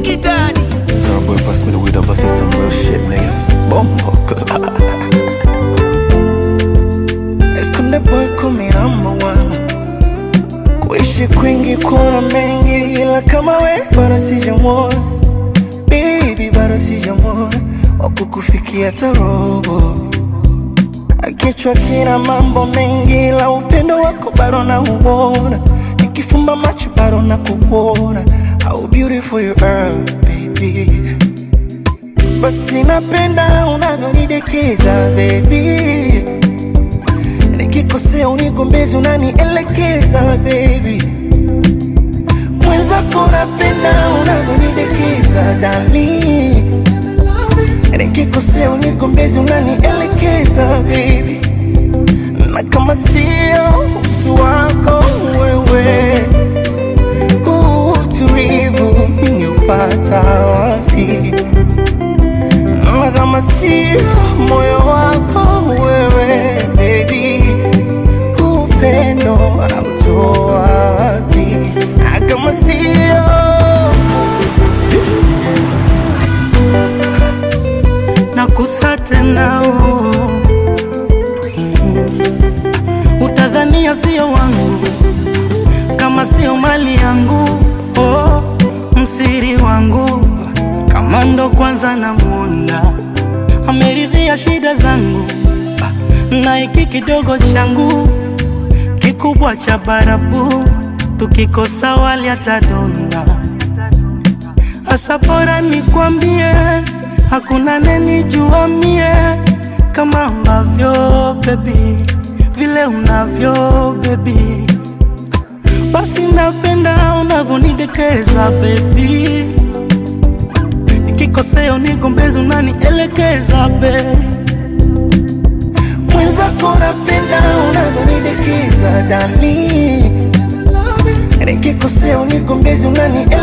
Biggie Daddy. Some boy pass me the weed, I bust it some real shit, nigga. Bombo. Esconde boy kumi number one. Kuishi kwingi kuna mengi, ila kama we bado sijamwona. Baby bado sijamwona, wakukufikia tarobo. Kichwa kina mambo mengi, ila upendo wako bado nauona. Nikifumba macho bado nakuona. How beautiful you are, baby. Basi napenda unavyonidekeza baby, nikikosea unigombezi unanielekeza baby, mwenzako napenda unavyonidekeza dali, nikikosea unigombezi unanielekeza baby, na kama sio utu wako wewe, huu utulivu ningeupata wapi? na kama sio moyo wako wewe baby, upendo anautoa wapi? Na kama sio nakusa tena oh. Mm. Utadhania sio wangu kama sio mali yangu oh. Msiri wangu kama ndo kwanza namwona ameridhia shida zangu na hiki kidogo changu kikubwa cha barabu tukikosa wali atadonda Asa bora nikwambie, hakuna nenijua mie kama ambavyo baby, vile unavyo baby, basi napenda unavyonidekeza baby, nikikosea unigombezi unanielekeza baby. mwenzako napenda unavyonidekeza dali, nikikosea unigombezi unanielekeza